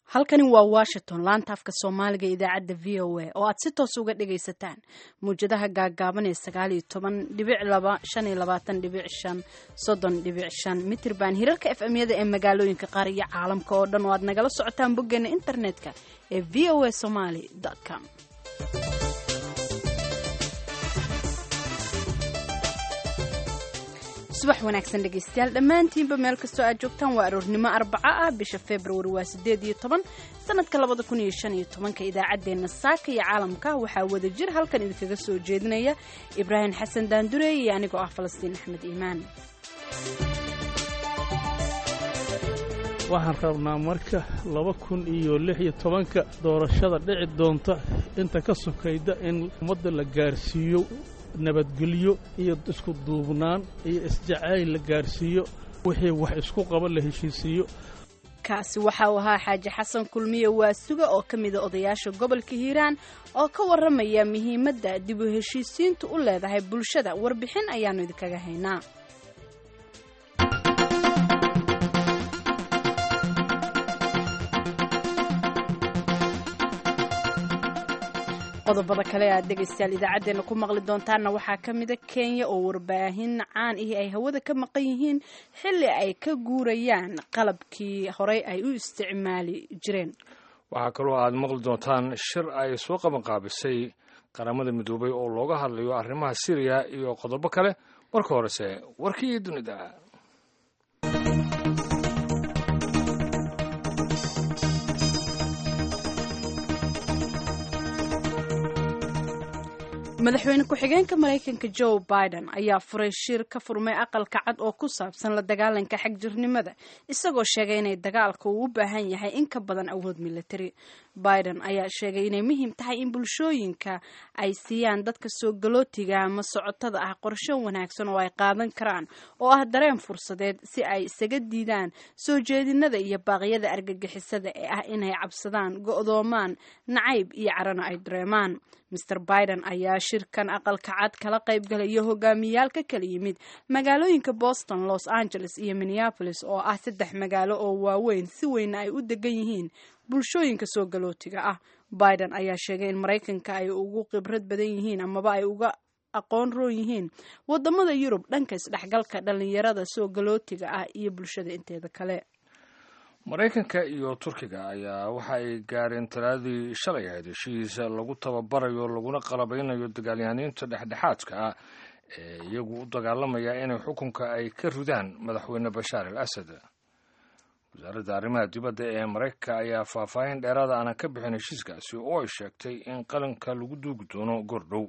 halkani waa washington laanta afka soomaaliga idaacadda v o a oo aad si toos uga dhagaysataan mawjadaha gaagaaban ee sagaal iyo toban dhibic laba shan iyo labaatan dhibic shan soddon dhibic shan mitirban hirarka f m-yada ee magaalooyinka qaar iyo caalamka oo dhan oo aad nagala socotaan boggeena internetka ee v o a somaly com subax wanaagsan dhegaystayaal dhammaantiinba meel kastoo aad joogtaan waa aroornimo arbaco ah bisha februari waa sideed iyo toban sanadka labada kun iyo shan iyo tobanka idaacaddeenna saaka iyo caalamka waxaa wada jir halkan idinkaga soo jeedinaya ibraahim xasan daandure iyo anigoo ah falastiin axmed iimaan waxaan rabnaa marka laba kun iyo lix iyo tobanka doorashada dhici doonta inta ka sokayda in ummadda la gaarsiiyo nabadgelyo iyo isku duubnaan iyo isjacayl la gaarsiiyo wixii wax isku qaba la heshiisiiyo kaasi waxa uu ahaa xaaji xasan kulmiye waasuga oo ka mida odayaasha gobolka hiiraan oo ka warramaya muhiimadda dib u heshiisiintu u leedahay bulshada warbixin ayaannu idinkaga haynaa qodobada kale aad dhegaystayaal idaacaddeenna ku maqli doontaanna waxaa ka mida kenya oo warbaahin caan ihi ay hawada ka maqan yihiin xilli ay ka guurayaan qalabkii horey ay u isticmaali jireen waxaa kaloo aad maqli doontaan shir ay soo qabanqaabisay qaramada midoobay oo looga hadlayo arrimaha siriya iyo qodobo kale marka horese warkii dunida madaxweyne ku-xigeenka maraykanka joe biden ayaa furay shir ka furmay aqalka cad oo ku saabsan la dagaalanka xagjirnimada isagoo sheegay inay dagaalka uu u baahan yahay in ka badan awood militari biden ayaa sheegay inay muhiim tahay in bulshooyinka ay siiyaan dadka soo galootiga ama socotada ah qorsho wanaagsan oo ay qaadan karaan oo ah dareen fursadeed si ay isaga diidaan soo jeedinada iyo baaqyada argagixisada ee ah inay cabsadaan go'doomaan nacayb iyo carana ay dareemaan master biden ayaa shirkan aqalka cad kala qayb galaya hogaamiyayaal ka kala yimid magaalooyinka boston los angeles iyo minneapolis oo ah saddex magaalo oo waaweyn si weyna ay u degan yihiin bulshooyinka soo galootiga ah biden ayaa sheegay in maraykanka ay ugu khibrad badan yihiin amaba ay uga aqoon roon yihiin wadamada yurub dhanka isdhexgalka dhallinyarada soo galootiga ah iyo bulshada inteeda kale maraykanka iyo turkiga ayaa waxa ay gaareen talaadii shalay ahayd heshiisa lagu tababarayo laguna qalabaynayo dagaalyahaniinta dhexdhexaadka ah ee iyagu u dagaalamaya inay xukunka ay ka ridaan madaxweyne bashaar al asad wasaaradda arrimaha dibadda ee maraykanka ayaa faahfaahin dheeraada aanan ka bixin heshiiskaasi oo ay sheegtay in qalinka lagu duugi doono goordhow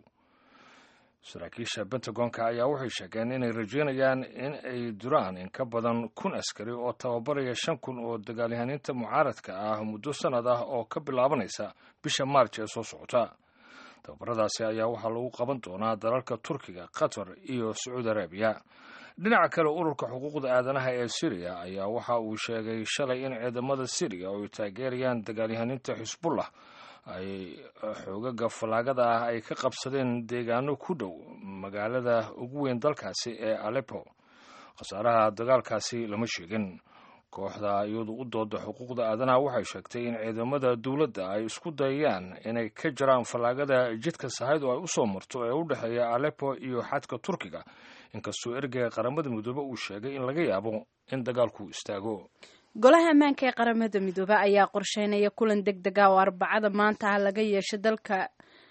saraakiisha bentagonka ayaa waxay sheegeen inay rajeynayaan in ay duraan in ka badan kun askari oo tababaraya shan kun oo dagaalyahaniinta mucaaradka ah muddo sannad ah oo ka bilaabanaysa bisha maarj ee soo socota tababaradaasi ayaa waxaa lagu qaban doonaa dalalka turkiga qatar iyo sacuudi arabiya dhinaca kale ururka xuquuqda aadanaha ee siriya ayaa waxa uu sheegay shalay in ciidamada siriya oo ay taageerayaan dagaalyahaniinta xisbullah ay xoogaga fallaagada ah ay ka qabsadeen deegaano ku dhow magaalada ugu weyn dalkaasi ee aleppo khasaaraha dagaalkaasi lama sheegin kooxda iyadu u dooda xuquuqda aadanaha waxay sheegtay in ciidamada dowladda ay isku dayayaan inay ka jaraan fallaagada jidka sahayd oo ay u soo marto ee u dhexeeya aleppo iyo xadka turkiga inkastoo ergeyga qaramada midoobe uu sheegay in laga yaabo in dagaalku istaago golaha ammaanka ee qaramada midoobe ayaa qorsheynaya kulan deg dega oo arbacada maanta ah laga yeesho dalka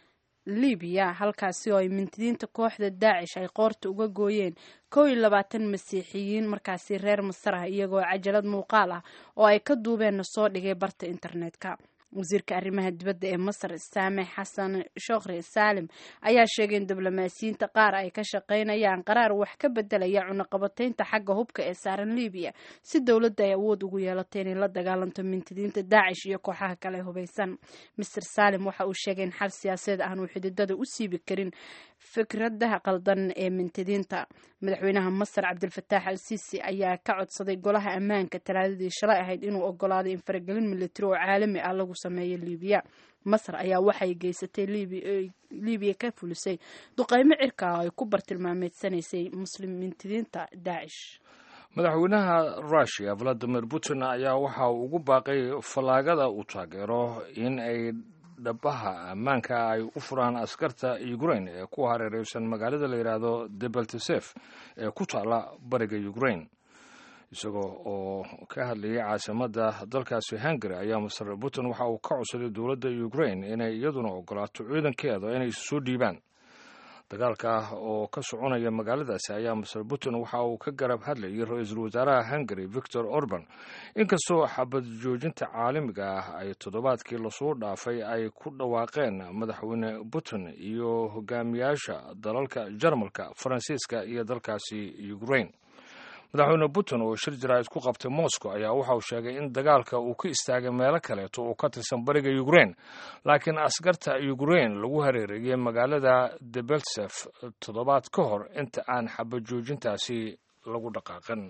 libiya halkaasi oo ay mintidiinta kooxda daacish ay qoorta uga gooyeen kow iyo labaatan masiixiyiin markaasi reer masar ah iyagoo cajalad muuqaal ah oo ay ka duubeenna soo dhigay barta internetka wasiirka arrimaha dibadda ee masar saame xasan shokhri saalim ayaa sheegay in diblomaasiyiinta qaar ay ka shaqaynayaan qaraar wax ka bedelaya cunaqabataynta xagga hubka ee saaran libiya si dowladda ay awood ugu yeelato inay la dagaalanto mintidiinta daacish iyo kooxaha kale hubaysan master saalim waxa uu sheegay in xal siyaasadeed aanu xididada u siibi karin fikradaha qaldan ee mintidiinta madaxweynaha masar cabdilfataax al siisi ayaa ka codsaday golaha ammaanka talaadadii shalay ahayd inuu ogolaaday in faragelin militari oo caalami ah lagu sameeyo libiya masar ayaa waxay geysatay libiya ka fulisay duqeymo cirka oo ay ku bartilmaameedsanaysay muslim mintidiinta daacish madaxweynaha russiya valadimir putin ayaa waxa uu ugu baaqay fallaagada uu taageero in ay dhabaha ammaanka ay u furaan askarta ukrain ee ku hareereysan magaalada la yidhaahdo debeltesef ee ku taala bariga ukrain isagoo oo ka hadlayay caasimadda dalkaasi hungary ayaa master putin waxa uu ka codsaday dowladda ukrain inay iyaduna ogolaato ciidankeeda inay soo dhiibaan dagaalka oo ka soconaya magaaladaasi ayaa master putin waxa uu ka garab hadlayay ra-iisul wasaaraha hungary victor orban inkastoo xabad joojinta caalamiga ah ay toddobaadkii lasoo dhaafay ay ku dhawaaqeen madaxweyne putin iyo hogaamiyaasha dalalka jarmalka faransiiska iyo dalkaasi ukrain madaxweyne putin oo shir jaraa'id ku qabtay moscow ayaa waxa uu sheegay in dagaalka uu ka istaagay meelo kaleeto oo ka tirsan bariga ukrain laakiin askarta ukrain lagu hareereeyey magaalada debeltsef toddobaad ka hor inta aan xabad joojintaasi lagu dhaqaaqin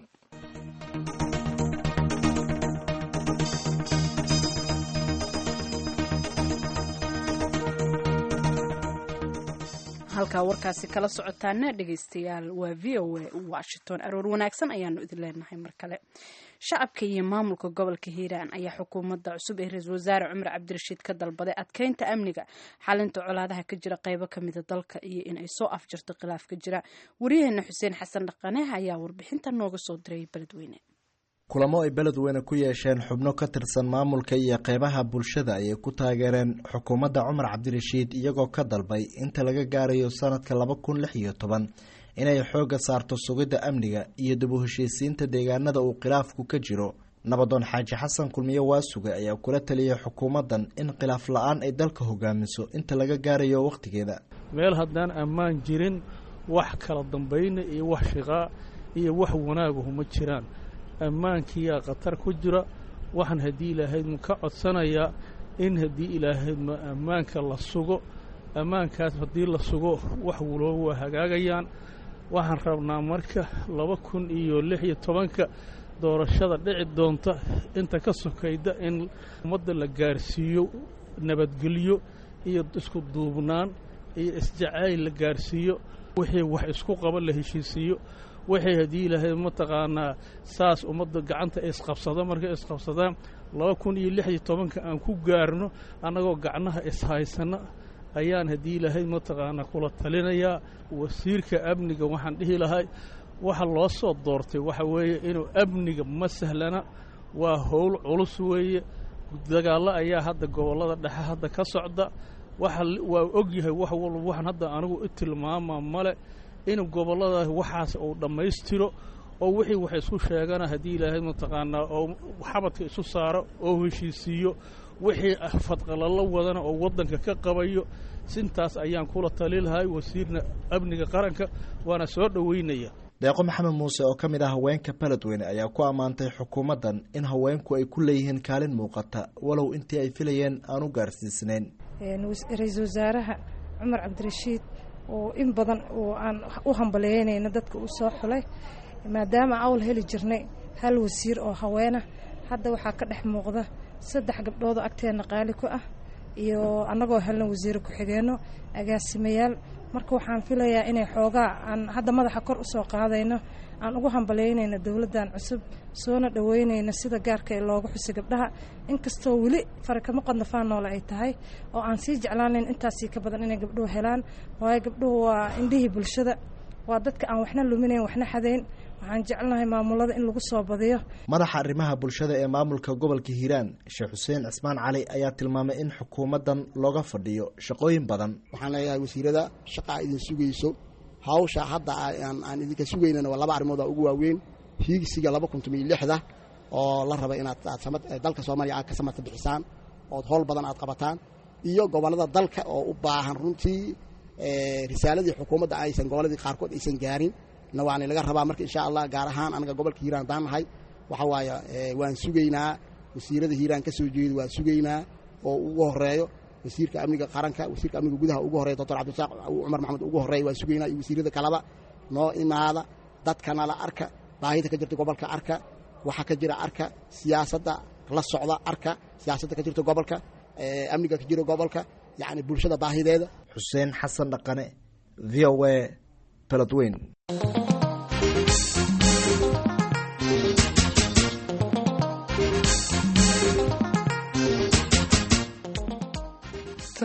halkaa warkaasi kala socotaana dhegaystayaal waa v o a washington aroor wanaagsan ayaanu idin leenahay mar kale shacabka iyo maamulka gobolka hiiraan ayaa xukuumadda cusub ee ra-iisul wasaare cumar cabdirashiid ka dalbaday adkeynta amniga xalinta colaadaha ka jira qeybo kamida dalka iyo in ay soo afjarto khilaaf ka jira waryaheena xuseen xasan dhaqane ayaa warbixinta nooga soo diray beledweyne kulamo ay beledweyne ku yeesheen xubno ka tirsan maamulka iyo qeybaha bulshada ayay ku taageereen xukuumadda cumar cabdirashiid iyagoo ka dalbay inta laga gaarayo sanadka laba kun lix iyo toban inay xoogga saarto sugidda amniga iyo dib u heshiisiinta deegaanada uu khilaafku ka jiro nabadoon xaaji xasan kulmiye waasuge ayaa kula taliyay xukuumaddan in khilaaf la-aan ay dalka hogaamiso inta laga gaarayo wakhtigeeda meel haddaan ammaan jirin wax kala dambayna iyo wax shiqaa iyo wax wanaaguhu ma jiraan ammaankiyaa khatar ku jira waxaan haddii ilaahaydmu ka codsanayaa in haddii ilaahaydma ammaanka la sugo ammaankaas haddii la sugo wax waloo waa hagaagayaan waxaan rabnaa marka laba kun iyo lix iyo tobanka doorashada dhici doonta inta ka sokayda in ummadda la gaarsiiyo nabadgelyo iyo isku duubnaan iyo isjacayl la gaarsiiyo wixii wax isku qaba la heshiisiiyo waxay haddii ilaahay mataqaanaa saas ummadda gacanta isqabsada markay isqabsadaan laba kun iyo lix iyo tobanka aan ku gaarno annagoo gacnaha ishaysanna ayaan haddii ilaahay mataqaanaa kula talinayaa wasiirka amniga waxaan dhihi lahay waxa loo soo doortay waxa weeye inuu amniga ma sahlana waa howl culus weeye dagaallo ayaa hadda gobollada dhexe hadda ka socda waxa waa og yahay wax walba waxaan hadda anigu i tilmaamaa male in gobollada waxaas uu dhammaystiro oo wixii wax isku sheegana haddii ilaahay mataqaanaa oo xabadka isu saaro oo heshiisiiyo wixii fadqalalo wadana oo waddanka ka qabayo sintaas ayaan kula tali lahay wasiirna amniga qaranka waana soo dhoweynaya deeqo maxamed muuse oo ka mid ah haweenka beledweyne ayaa ku ammaantay xukuumaddan in haweenku ay ku leeyihiin kaalin muuqata walow intii ay filayeen aan u gaarsiisnayn ra-iisul wasaaraha cumar cabdirashiid oo in badan oo aan u hambaleeynayna dadka uu soo xulay maadaama awl heli jirnay hal wasiir oo haweena hadda waxaa ka dhex muuqda saddex gabdhoodoo agteenna qaali ku ah iyo annagoo helna wasiire ku-xigeenno agaasimayaal marka waxaan filayaa inay xoogaa aan hadda madaxa kor usoo qaadayno aan ugu hambaleynayno dowladdan cusub soona dhoweynayno sida gaarka ee looga xusay gabdhaha inkastoo weli farakama qodnafaan noole ay tahay oo aan sii jeclaanayn intaasii ka badan inay gabdhuhu helaan waayo gabdhuhu waa indhihii bulshada waa dadka aan waxna luminayn waxna xadayn waxaan jecelnahay maamulada in lagu soo badiyo madaxa arrimaha bulshada ee maamulka gobolka hiiraan sheekh xuseen cismaan cali ayaa tilmaamay in xukuumaddan looga fadhiyo shaqooyin badan waxaan leeyahay wasiirada shaqaa idin sugayso hawsha hadda aan idinka sugaynana waa laba arrimood ugu waaweyn hiigsiga laba kun tomiyo lixda oo la raba inaad dalka soomaaliya aad ka samarta bixisaan ood howl badan aad qabataan iyo gobollada dalka oo u baahan runtii risaaladii xukuumadda aysan gobolladii qaarkood aysan gaarin na waana laga rabaa marka insha allah gaar ahaan anaga gobolka hiiraan haddaan nahay waxa waaye waan sugaynaa wasiirada hiiraan ka soo jeeda waan sugaynaa oo ugu horeeyo wasiirka amniga qaranka wasiirka amniga gudaha ugu horeeya doctor cabdisaaq cumar maxamed ugu horeeya waan sugaynaa iyo wasiirada kaleba noo imaada dadkana la arka baahida ka jirta gobolka arka waxa ka jira arka siyaasadda la socda arka siyaasadda ka jirta gobolka amniga ka jira gobolka yacni bulshada baahideeda xuseen xasan dhaqane v o a beledweyn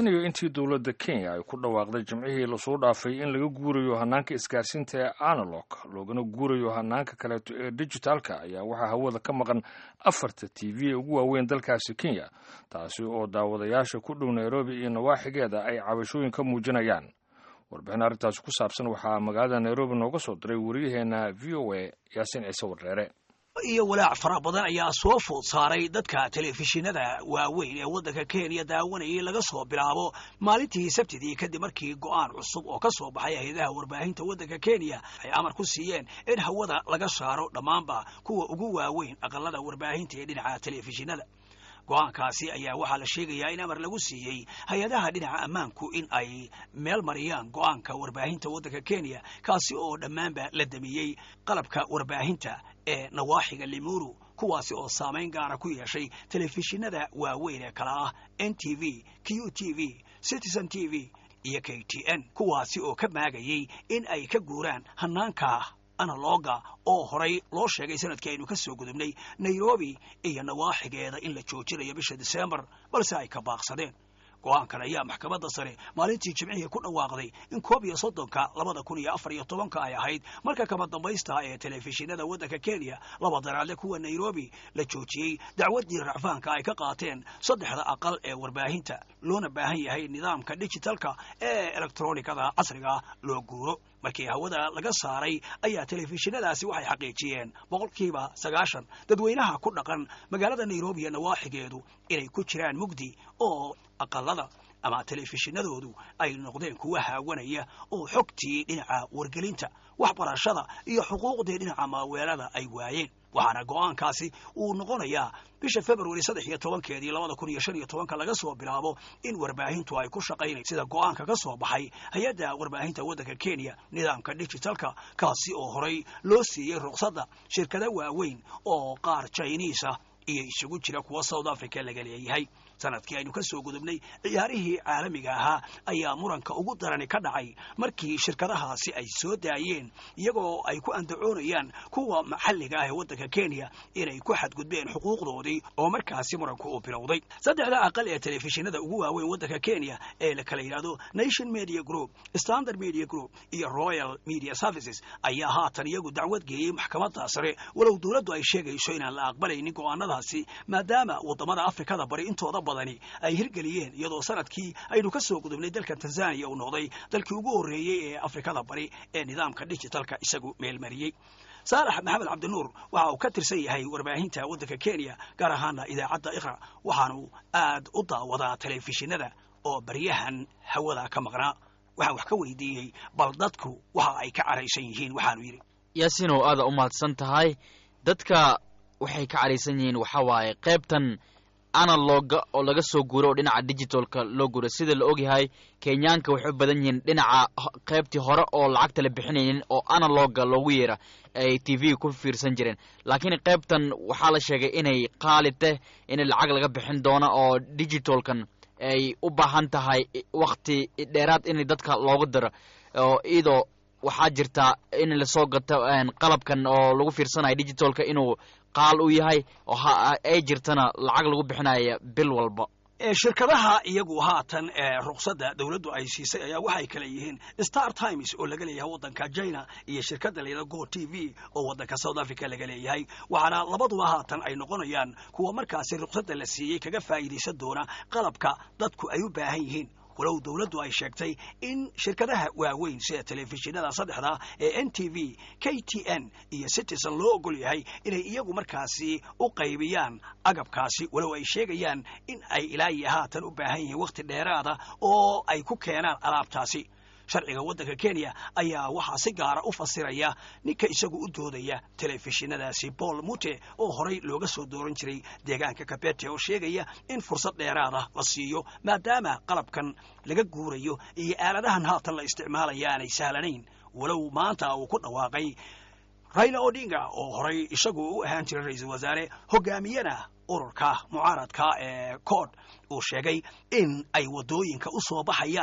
tan iyo intii dowladda kenya ay ku dhawaaqday jimcihii lasoo dhaafay in laga guurayo hanaanka isgaarsiinta ee analog loogana guurayo hanaanka kaleeto ee dijitaalka ayaa waxaa hawada ka maqan afarta t v ee ugu waaweyn dalkaasi kenya taasi oo daawadayaasha ku dhow nairobi iyo nawaaxigeeda ay cabashooyin ka muujinayaan warbixin arrintaasi ku saabsan waxaa magaalada nairobi nooga soo diray wariyaheenna v o a yaasiin ciise warreere iyo walaac fara badan ayaa soo food saaray dadka telefishinada waaweyn ee waddanka kenya daawanayay laga soo bilaabo maalintii sabtidii kadib markii go'aan cusub oo ka soo baxay hay-adaha warbaahinta waddanka kenya ay amar ku siiyeen in hawada laga saaro dhammaanba kuwa ugu waaweyn aqalada warbaahinta ee dhinaca telefishinada go-aankaasi ayaa waxaa la sheegayaa in amar lagu siiyey hay-adaha dhinaca ammaanku in ay meel mariyaan go-aanka warbaahinta waddanka kenya kaasi oo dhammaanba la damiyey qalabka warbaahinta ee nawaaxiga limuru kuwaasi oo saamayn gaara ku yeeshay telefishinada waaweyn ee kale ah n t v q t v citizen t v iyo k t n kuwaasi oo ka maagayey in ay ka guuraan hanaanka analoga oo horay loo sheegay sanadkii aynu ka soo gudubnay nairobi iyo nawaaxigeeda in la joojinayo bisha disembar balse ay ka baaqsadeen go-aankan ayaa maxkamadda sare maalintii jimcihii ku dhawaaqday in koob iyo soddonka labada kun iyo afar iyo tobanka ay ahayd marka kama dambaysta ee telefishinada waddanka kenya laba daraadle kuwa nairobi la joojiyey dacwaddii racfaanka ay ka qaateen saddexda aqal ee warbaahinta loona baahan yahay nidaamka digitalka ee elektronikada casriga loo guuro markii hawada laga saaray ayaa telefishinadaasi waxay xaqiijiyeen boqolkiiba sagaashan dadweynaha ku dhaqan magaalada nairobi iyo nawaaxigeedu inay ku jiraan mugdi oo aqalada ama telefishinadoodu ay noqdeen kuwa haawanaya oo xogtii dhinaca wargelinta waxbarashada iyo xuquuqdii dhinaca maaweelada ay waayeen waxaana go-aankaasi uu noqonayaa bisha februari saddex iyo tobankeedii labada kun iyo shan iyo tobanka laga soo bilaabo in warbaahintu ay ku shaqaynay sida go-aanka ka soo baxay hay-adda warbaahinta waddanka kenya nidaamka digitalka kaasi oo horay loo siiyey ruqsadda shirkado waaweyn oo qaar jiniisa iyo isugu jira kuwa south africa laga leeyahay sanadkii aynu ka soo gudubnay ciyaarihii caalamiga ahaa ayaa muranka ugu darani ka dhacay markii shirkadahaasi ay soo daayeen iyagoo ay ku andacoonayaan kuwa maxalliga ah ee waddanka kenya inay ku xadgudbeen xuquuqdoodii oo markaasi muranku uu bilowday saddexda aqal ee telefishinada ugu waaweyn waddanka kenya ee la kala yidhahdo nation media group standard media group iyo royal media services ayaa haatan iyagu dacwad geeyey maxkamadda sare walow dowladdu ay sheegayso inaan la aqbalaynin go'aanadaasi maadaama waddamada afrikada bari intooda badani ay hirgeliyeen iyadoo sanadkii aynu ka soo gudubnay dalka tanzaniya uu noqday dalkii ugu horreeyey ee afrikada bari ee nidaamka digitalka isagu meelmariyey saalax maxamed cabdinuur waxa uu ka tirsan yahay warbaahinta waddanka kenya gaar ahaana idaacadda iqra waxaanu aad u daawadaa telefishinada oo baryahan hawada ka maqnaa waxaan wax ka weydiiyey bal dadku waxa ay ka caraysan yihiin waxaanu yidhi yaasiinow aada u mahadsan tahay dadka waxay ka caraysan yihiin waxa waaye qaybtan analoga oo laga soo guuro oo dhinaca digitalka loo guuro sida la ogyahay kenyaanka waxay u badan yihiin dhinaca qaybtii hore oo lacagta la bixinaynin oo analoga loogu yeera ay t v ku fiirsan jireen laakiin qaybtan waxaa la sheegay inay qaali tah in lacag laga bixin doono oo digitalkan ay u baahan tahay wakti dheeraad in dadka loogu diro oo iyadoo waxaa jirta in lasoo gato qalabkan oo lagu fiirsanayo digitalka inuu qaal u yahay oo ay jirtana lacag lagu bixinaya bil walba shirkadaha iyagu haatan ruqsadda dowladdu ay siisay ayaa waxay kale yihiin star times oo laga leeyahay waddanka china iyo shirkadda layidhahdo go t v oo waddanka south africa laga leeyahay waxaana labaduba haatan ay noqonayaan kuwa markaasi ruqsadda la siiyey kaga faa'iidaysan doona qalabka dadku ay u baahan yihiin walow dowladdu ay sheegtay in shirkadaha waaweyn sida telefishinada saddexda ee n t v k t n iyo citizen loo ogol yahay inay iyagu markaasi u qaybiyaan agabkaasi walow ay sheegayaan in ay ilaa iyo haatan u baahan yihiin wakhti dheeraada oo ay ku keenaan alaabtaasi sharciga waddanka kenya ayaa waxaa si gaara u fasiraya ninka isagu u doodaya telefishinadaasi paul mute oo horay looga soo dooran jiray deegaanka kabete oo sheegaya in fursad dheeraada la siiyo maadaama qalabkan laga guurayo iyo aaladahan haatan la isticmaalaya aanay sahlanayn walow maanta uu ku dhawaaqay raila odinga oo horay isagu u ahaan jiray ra-iisul wasaare hogaamiyana ururka mucaaradka ee kood uu sheegay in ay waddooyinka u soo baxayaan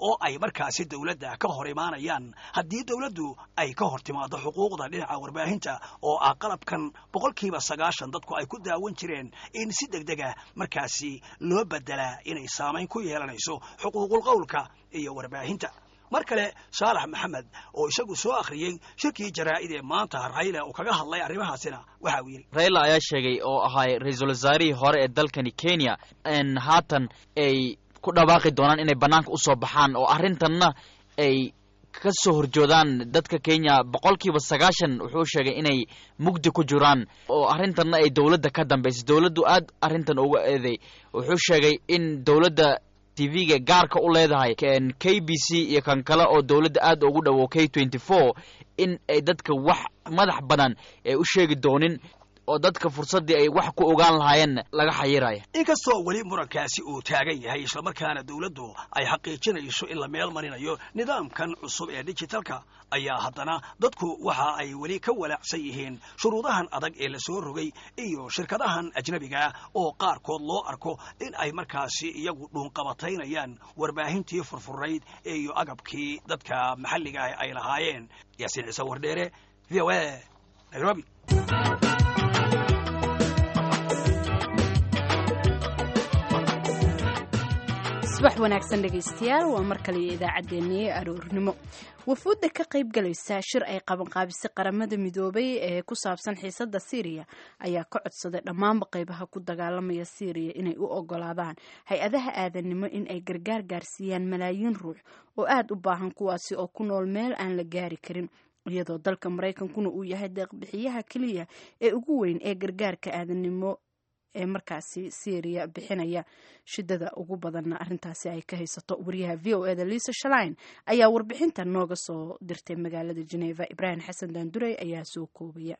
oo ay markaasi dowladda ka hor imaanayaan haddii dowladdu ay ka hor timaado xuquuqda dhinaca warbaahinta oo ah qalabkan boqolkiiba sagaashan dadku ay ku daawan jireen in si deg dega markaasi loo bedelaa inay saamayn ku yeelanayso xuquuqul qowlka iyo warbaahinta mar kale saalax maxamed oo isagu soo akhriyey shirkii jaraa'id ee maanta rayla uu kaga hadlay arrimahaasina waxa uu yidhi rayla ayaa sheegay oo ahay ra-iisul wasaarihii hore ee dalkani kenya n haatan ay ku dhawaaqi doonaan inay bannaanka usoo baxaan oo arrintanna ay ka soo horjoodaan dadka kenya boqolkiiba sagaashan wuxuu sheegay inay mugdi ku jiraan oo arrintanna ay dowladda ka dambaysay dowladdu aad arrintan uga eeday wuxuu sheegay in dowladda tv-ga gaarka u leedahay k b c iyo kan kale oo dowladda aad ugu dhowo k twenty four in ay dadka wax madax badan ay u sheegi doonin oo dadka fursaddii ay wax ku ogaan lahaayeen laga xayiraya inkastoo weli murankaasi uu taagan yahay islamarkaana dowladdu ay xaqiijinayso in la meel marinayo nidaamkan cusub ee digitalka ayaa haddana dadku waxa ay weli ka walaacsan yihiin shuruudahan adag ee la soo rogay iyo shirkadahan ajnabiga oo qaarkood loo arko in ay markaasi iyagu dhuunqabataynayaan warbaahintii furfurayd iyo agabkii dadka maxalliga ah ay lahaayeen yaasiin ciise wardheere v o a nairobi subax wanaagsan dhegaystayaal waa mar kale iyo idaacaddeenna ee aroornimo wafuudda ka qayb galaysa shir ay qabanqaabisay qaramada midoobay ee ku saabsan xiisadda syriya ayaa ka codsaday dhammaanba qaybaha ku dagaalamaya syriya inay u ogolaadaan hay-adaha aadanimo in ay gargaar gaarsiiyaan malaayiin ruux oo aada u baahan kuwaasi oo ku nool meel aan la gaari karin iyadoo dalka maraykankuna uu yahay deeqbixiyaha keliya ee ugu weyn ee gargaarka aadanimo ee markaasi syriya bixinaya shidada ugu badanna arrintaasi ay ka haysato wariyaha v o eda liisa shalain ayaa warbixintan nooga soo dirtay magaalada geneva ibraahim xasan daandurey ayaa soo koobaya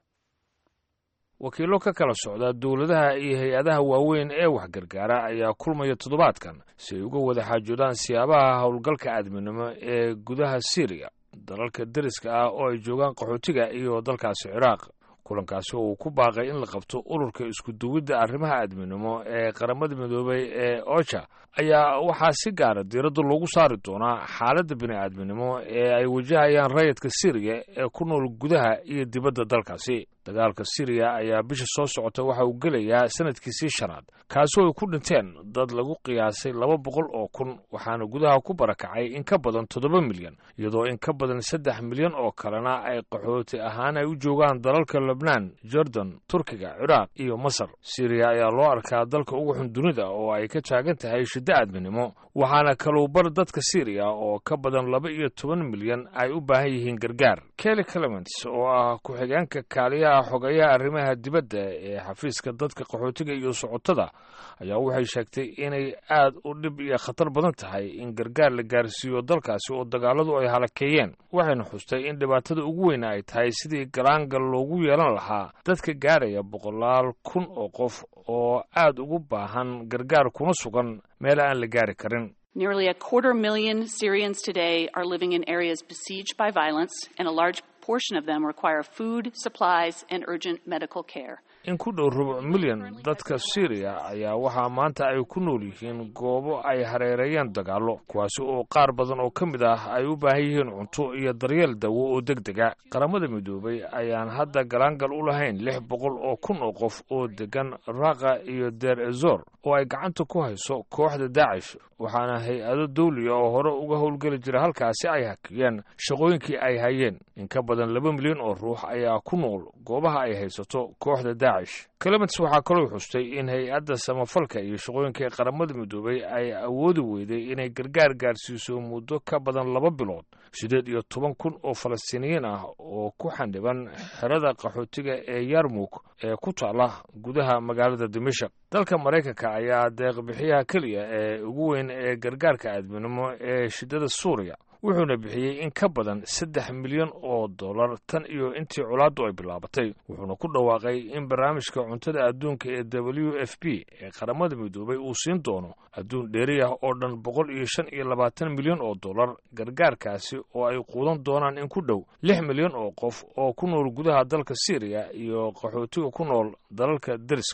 wakiillo ka kala socda dowladaha iyo hay-adaha waaweyn ee wax gargaara ayaa kulmaya toddobaadkan si ay uga wada xaajoodaan siyaabaha howlgalka aadminimo ee gudaha syriya dalalka deriska ah oo ay joogaan qaxootiga iyo dalkaasi ciraaq kulankaasi oo uu ku baaqay in la qabto ururka isku duwidda arrimaha aadminimo ee qaramada midoobay ee oja ayaa waxaa si gaara diiradda loogu saari doonaa xaaladda bini'aadminimo ee ay wajahayaan rayidka siriya ee ku nool gudaha iyo dibadda dalkaasi dagaalka siriya ayaa bisha soo socota waxa uu gelayaa sanadkiisii shanaad kaasoo ay ku dhinteen dad lagu qiyaasay laba boqol oo kun waxaana gudaha ku barakacay in ka badan toddoba milyan iyadoo in ka badan saddex milyan oo kalena ay qaxooti ahaan ay u joogaan dalalka lebnaan jordan turkiga ciraaq iyo masar siriya ayaa loo arkaa dalka ugu xun dunida oo ay ka taagan tahay shiddo aadminimo waxaana kaluubar dadka siriya oo ka badan laba iyo toban milyan ay u baahan yihiin gargaar kelly clements oo ah ku-xigeenka kaaliyaha xogayaha arrimaha dibadda ee xafiiska dadka qaxootiga iyo socotada ayaa waxay sheegtay inay aad u dhib iyo khatar badan tahay in gargaar la gaarsiiyo dalkaasi oo dagaaladu ay halakeeyeen waxayna xustay in dhibaatada ugu weyna ay tahay sidii galaangal loogu yeelan lahaa dadka gaaraya boqolaal kun oo qof oo aad ugu baahan gargaar kuna sugan meel aan la gaari karin Nearly a quarter million Syrians today are living in areas besieged by violence, and a large portion of them require food, supplies, and urgent medical care. in ku dhow rubuc milyan dadka syriya ayaa waxaa maanta ay ku nool yihiin goobo ay hareereeyeen dagaallo kuwaasi oo qaar badan oo ka mid ah ay u baahan yihiin cunto iyo daryeel dawo oo deg dega qaramada midoobay ayaan hadda galaangal u lahayn lix boqol oo kun oo qof oo degan raqa iyo deer ezor oo ay gacanta ku hayso kooxda daacish waxaana hay-ado dawliya oo hore uga howlgeli jira halkaasi ay hakiyeen shaqooyinkii ay hayeen in ka badan laba milyan oo ruux ayaa ku nool goobaha ay haysato kooxda daacish clements waxaa kaloo xustay in hay-adda samafalka iyo shaqooyinka qaramada midoobay ay awoodi weyday inay gargaar gaarsiiso muddo ka badan laba bilood siddeed iyo toban kun oo falastiiniyiin ah oo ku xandhiban xerada qaxootiga ee yarmuk ee ku taala gudaha magaalada dimashak dalka maraykanka ayaa deeqbixiyaha keliya ee ugu weyn ee gargaarka aadminimo ee shiddada suuriya wuxuuna bixiyey in ka badan saddex milyan oo dollar tan iyo intii colaaddu ay bilaabatay wuxuuna ku dhawaaqay in barnaamijka cuntada adduunka ee w f p ee qaramada midoobay uu siin doono adduun dheeri ah oo dhan boqol iyo shan iyo labaatan milyan oo dollar gargaarkaasi oo ay quudan doonaan in ku dhow lix milyan oo qof oo ku nool gudaha dalka syriya iyo qaxootiga ku nool dalalka deriska ah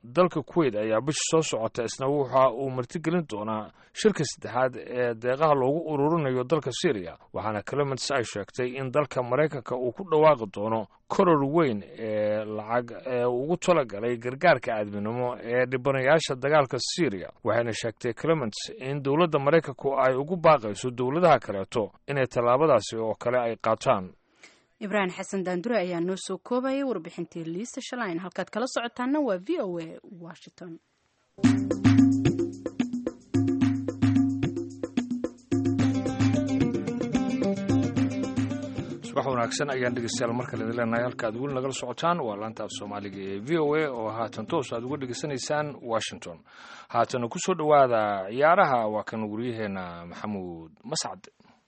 dalka kuwait ayaa bisha soo socota isna waxa uu martigelin doonaa shirka saddexaad ee deeqaha loogu ururinayo dalka syriya waxaana clements ay sheegtay in dalka maraykanka uu ku dhawaaqi doono koror weyn ee lacag ee ugu talagalay gargaarka aadminimo ee dhibanayaasha dagaalka syriya waxayna sheegtay clements in dowladda maraykanku ay ugu baaqayso dowladaha kaleeto inay tallaabadaasi oo kale ay qaataan ibraahim xasan daandure ayaa noo soo koobayay warbixintii liista shalayn halkaad kala socotaana waa v o a washington subax wanaagsan ayaan dhegeystayaal mar kale idin leenahay halka aad weli nagala socotaan waa laanta af soomaaliga ee v o a oo haatan toos aad uga dhegeysanaysaan washington haatana ku soo dhowaada ciyaaraha waa kan waryaheena maxamuud mascad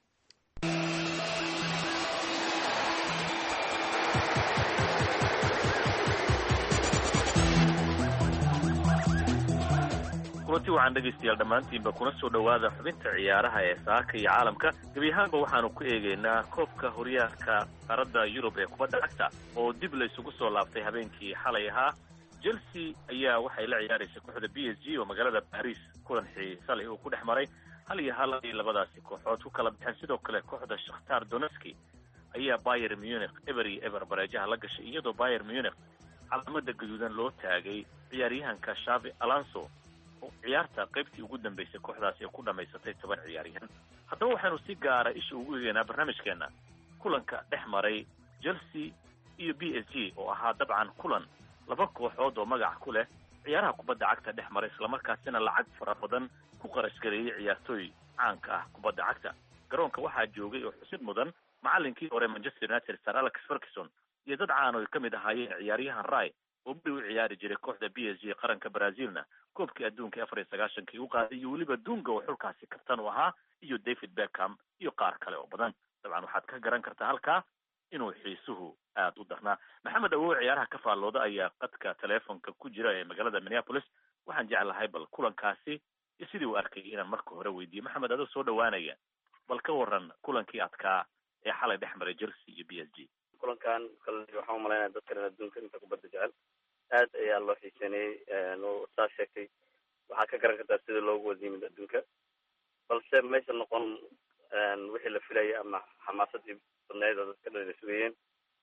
kulanti waxaan dhegaystayaal dhammaantiinba kuna soo dhowaada xubinta ciyaaraha ee saaka iyo caalamka gebi ahaanba waxaanu ku eegaynaa koobka horyaalka qaaradda yurub ee kubadda cagta oo dib la isugu soo laabtay habeenkii xalay ahaa chelsea ayaa waxay la ciyaaraysay kooxda b s g oo magaalada baris kulan xiisalay uu ku dhex maray hal iyo hal ay labadaasi kooxood ku kala baxeen sidoo kale kooxda shakhtar donetski ayaa bayer munich eber iyo eber bareejaha la gashay iyadoo bayer munich calaamada gaduudan loo taagay ciyaaryahanka shavi alonso ciyaarta qaybtii ugu dambeysay kooxdaasi ee ku dhammaysatay toban ciyaaryahan haddaba waxaynu si gaara isha ugu eegaynaa barnaamijkeenna kulanka dhex maray chelsea iyo b s g oo ahaa dabcan kulan laba kooxood oo magac ku leh ciyaaraha kubadda cagta dhex maray islamarkaasina lacag fara badan ku qarash gareeyey ciyaartooy caanka ah kubadda cagta garoonka waxaa joogay oo xusid mudan macallinkii hore manchester united sir alex ferguson iyo dad caan oo ka mid ahaayeen ciyaaryahan ray oo beri u ciyaari jiray kooxda b s g qaranka brazilna koobkii adduunka afar iyo sagaashankii u qaaday iyo weliba dunga oo xulkaasi kabtan u ahaa iyo david beckham iyo qaar kale oo badan dabcan waxaad ka garan kartaa halkaa inuu xiisuhu aada u darnaa maxamed awow ciyaaraha ka faallooda ayaa qadka teleefonka ku jira ee magaalada minneapolis waxaan jeclahay bal kulankaasi iyo sidii uu arkayay inaan marka hore weydiiyo maxamed adoo soo dhawaanaya bal ka waran kulankii adkaa ee xalay dhex maray chelsea iyo b s g kulankan kale waxaan umalaynaya dadkan adduunka inta kubadda jecel aad ayaa loo xiiseynayey oo saa sheegtay waxaa ka garan kartaa sida loogu wada yimid adduunka balse maysa noqon wixii la filayay ama xamaasadii badneyd oo dadka dhan ay sugayeen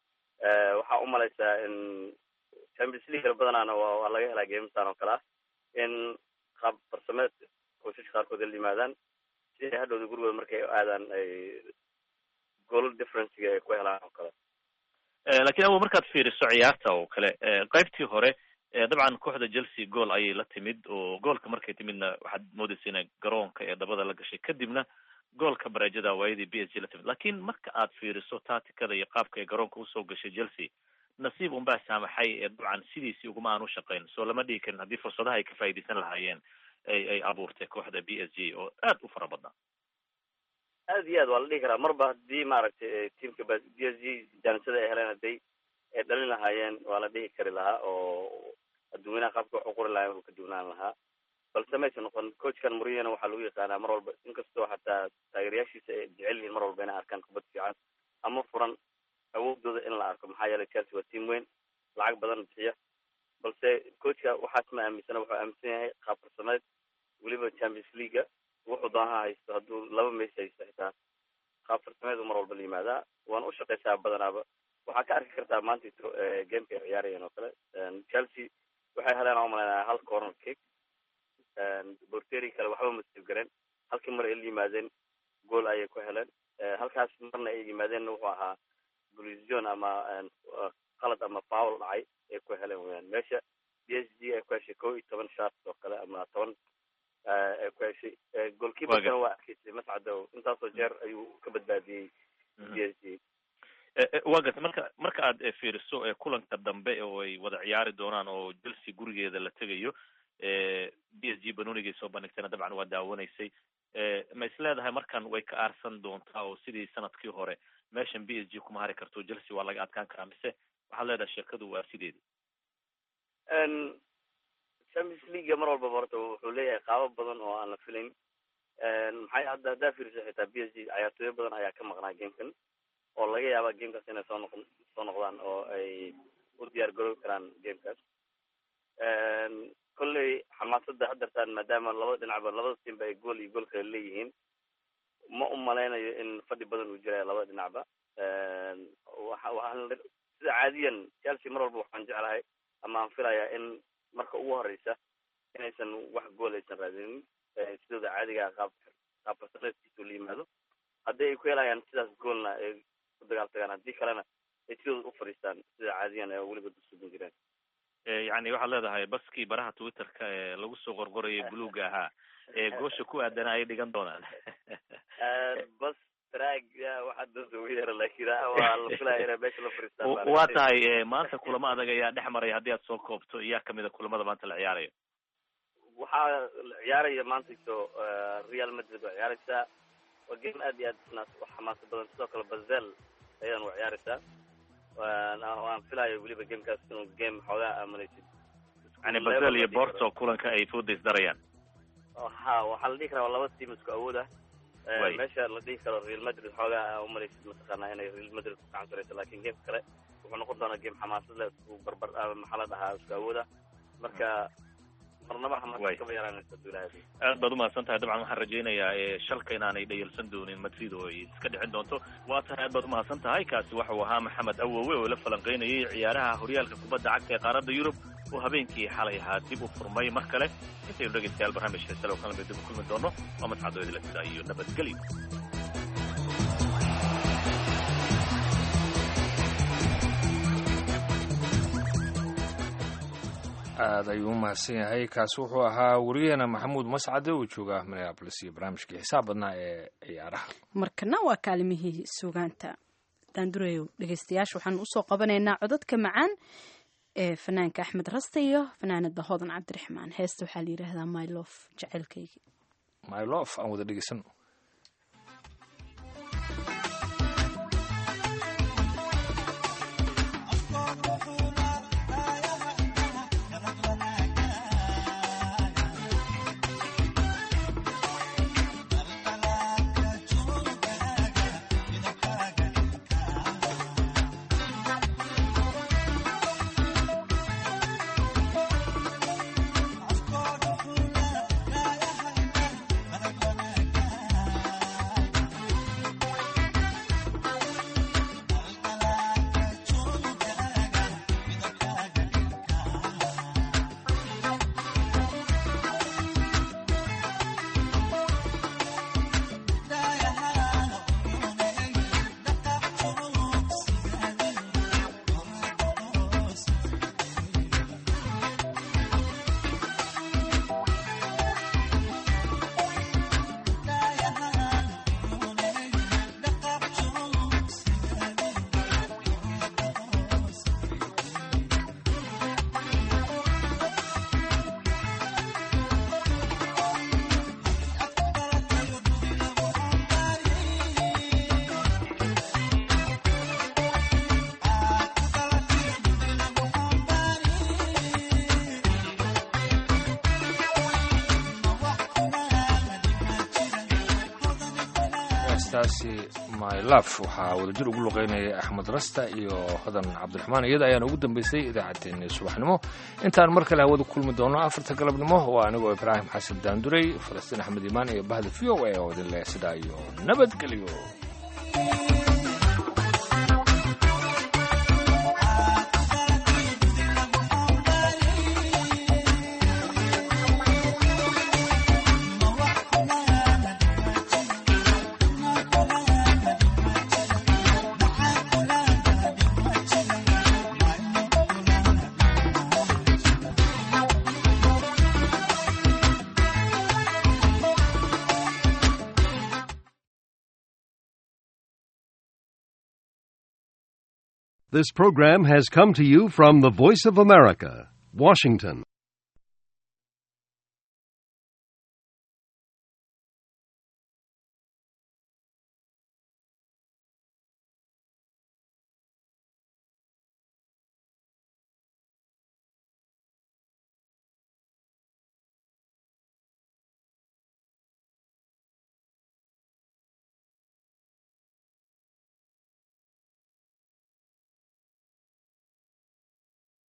waxaa umalaysaa in champions league badanaana waa laga helaa geemastan oo kale ah in qaab farsameed kooshash qaarkood la yimaadaan si ay hadhowda gurigooda markay aadaan ay gool differencega ay ku helaan oo kale lakiin awo markaad fiiriso ciyaarta oo kale qaybtii hore dabcan kooxda chelsea gool ayay la timid oo goolka markay timidna waxaad moodaysa inay garoonka ee dabada la gashay kadibna goolka bareejada waayadii b s g la timid lakiin marka aad fiiriso taatikada iyo qaabka ay garoonka usoo gashay chelsea nasiib unbaa saamaxay ee dabcan sidiisii uguma aan u shaqayn soo lama dhigi karin haddii fursadaha ay ka faa'iidaysan lahaayeen ay ay abuurtay kooxda b s g oo aad u fara badnaa aad iyo aad waa la dhihi karaa marba haddii maaragtay teamka b s g jaanisada ay heleen hadday ay dhalin lahaayeen waa la dhihi kari lahaa oo adduunyanaha qaabka wax u qori lahayen uu ka duwnaan lahaa balse maysa noqon coachkan muriyana waxaa lagu yaqaanaa mar walba inkastoo xataa taageerayaashiisa ay jecel yihiin mar walba inay arkaan kubad fiican ama furan awoodooda in la arko maxaa yeelay chelsea waa team weyn lacag badan bixiya balse coachka waxaas ma aaminsana wuxuu aaminsan yahay qaab farsameed weliba champions leaguea wuxuu doonaha haysto hadduu laba meys haysto xitaa qaab farsameedu mar walba la yimaadaa waana u shaqaysaa badanaaba waxaa ka arki kartaa maanta gameka ay ciyaarayeen oo kale chelsea waxay heleen aan umalaynaya hal corner kick borteri kale waxba ma sib gareen halkii mar ay la yimaadeen gool ayay ku heleen halkaas marna ay yimaadeenna wuxuu ahaa bolision ama qalad ama fowl dhacay ay ku heleen weyaan meesha b s g ay ku heshay kow iyo toban shart oo kale ama toban ay ku heshay goalkeeperkana waa arkaysay mascadow intaasoo jeer ayuu ka badbaadiyey b s g waa garta marka marka aad fiiriso kulanka dambe oo ay wada ciyaari doonaan oo chelsea gurigeeda la tegayo b s g banonigay soo bandhigtayna dabcan waa daawanaysay ma is leedahay markan way ka aarsan doontaa oo sidii sanadkii hore meeshan b s g kuma hari karto chelsea waa laga adkaan karaa mise waxaad leedahay sheekadu waa sideedi champions leaguea mar walbaba horta wuxuu leeyahay qaabo badan oo aan la filayn maxay hadda haddaa fiiriso xitaa b s g cayaartooyo badan ayaa ka maqnaa gamekan oo laga yaaba gamekaas inay soo noq soo noqdaan oo ay u diyaar garoobi karaan gamekaas kolley xamaasadda haddartaan maadaama labada dhinacba labada tiimba ay gool iyo gool kale leeyihiin ma u malaynayo in fadhi badan uu jiraya labada dhinacba waxa waxaan sida caadiyan chelsea mar walba waxaan jeclahay ama aan filayaa in marka ugu horeysa inaysan wax gool aysan raadinin sidooda caadiga qaab qaab fasareedkiisu la yimaado haddii ay ku helayaan sidaas goolna ay ku dagaal tagaan haddii kalena ay sidooda u fadhiistaan sida caadiyan ee weliba dusugan jireen yani waxaad leedahay baskii baraha twitterka ee lagu soo qorqorayay buluuga ahaa ee goosha ku aadana ay dhigan doonaan bas traag waxaa danta ugu yara laakiin waa la filaya inay meesha la fadhiistaan waa tahay maanta kulamo adag ayaa dhex maraya haddii aad soo koobto iyaa kamid a kulamada maanta la ciyaarayo waxaa la ciyaaraya maanta so real madrid waa ciyaaraysaa waa game aad iyo aad isna u xamaasa badan sidoo kale bazel ayaan wa ciyaaraysaa waan filayo weliba gamekaas inuu game xoogaa aaminaysid yani bazel iyo borto kulanka ay foodays darayaan ha waxaa la dhihi karaa waa laba team isku awood ah meesha la dhihi karo real madrid xoogaa umalaysid mataqaanaa inay real madrid ku gacansanayso lakin game kale wuxuu noqon doonaa game xamaasad leh isku barbar maxaa la dhahaa isku awood ah marka marnaba xamaasad kama yaraanaysa haduu ilahay aad baad umahadsan tahay dabcan waxaan rajaynayaa shalka inaanay dhayalsan doonin madrid oo ay iska dhicin doonto waa tahay aad baad umahadsan tahay kaasi waxau ahaa maxamed awowe oo la falanqeynayay ciyaaraha horyaalka kubadda cagta ee qaaradda yurub oo habeenkii xalay ahaa dib u furmay mar kale intaynu dhegeystayaal barnaamijka salo kala mid dib u kulmi doono waa mascadoo idila sidaa iyo nabadgelyo aad ayuu u mahadsan yahay kaasi wuxuu ahaa wariyaheena maxamuud mascade oo jooga minneabolis iyo barnaamijkii xisaab badnaa ee ciyaaraha markana waa kaalimihii suugaanta daandureyow dhegeystayaasha waxaan usoo qabanaynaa codadka macaan ee fanaanka axmed raste iyo fanaanada hodan cabdiraxmaan heesta waxaa la yidhaahdaa mylof jaceylkaygi mylof aan wada dhegeysano heestaasi my love waxaa wadajir ugu luqeynayay axmed rasta iyo hodan cabdiraxmaan iyada ayaana ugu dambeysay idaacaddeenii subaxnimo intaan mar kale hawada kulmi doono afarta galabnimo waa anigoo ibraahim xasan daanduray falastiin axmed imaan iyo bahda v o a oo idin leh sidaa iyo nabadgelyo This program has come to you from the Voice of America, Washington.